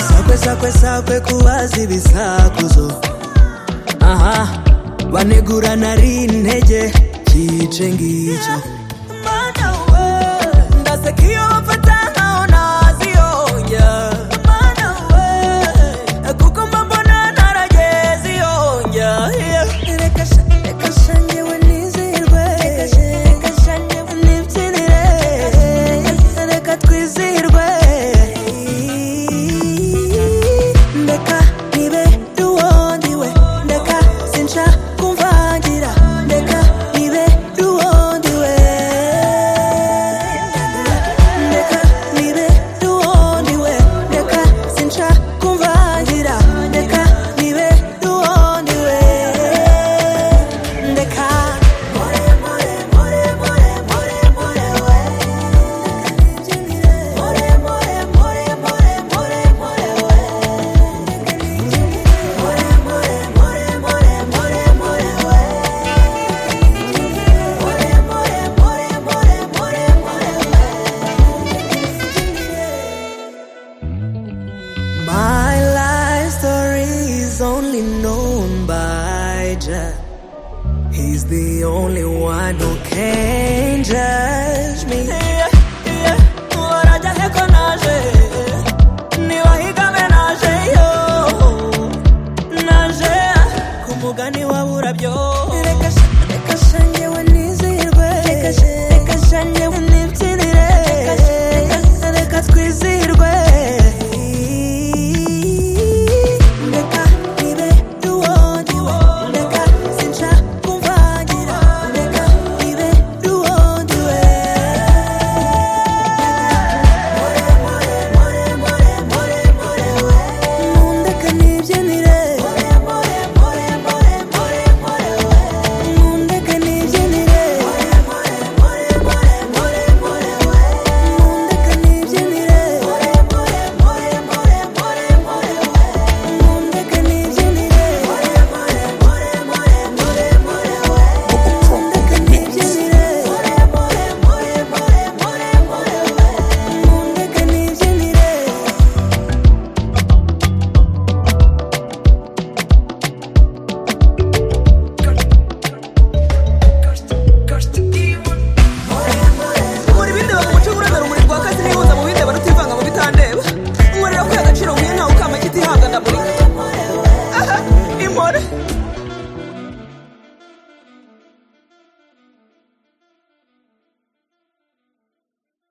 sakwe sakwe kubaza ibisakuzo aha banegurana ari intege cyice ngicyo Mana we, ndaseka iyo bafata nkaho ntaziyongera mana we, kuko mba mbona ntarageze iyongera reka sha, reka sha njyewe nizihirwe, reka sha njyewe nibyinire, reka twizihirwe, ndeka nibere uwundi we, ndeka sinshaka kumvangira, ndeka nibere uwundi we, ndeka nibere uwundi we, ndeka sinshaka kumvangira, ndeka nibere uwundi we, ndeka more more more more more more we, more more more more more more we, more more more more more more we, more more more more more more we. My life story is only known by Jah. He's the only one who can judge.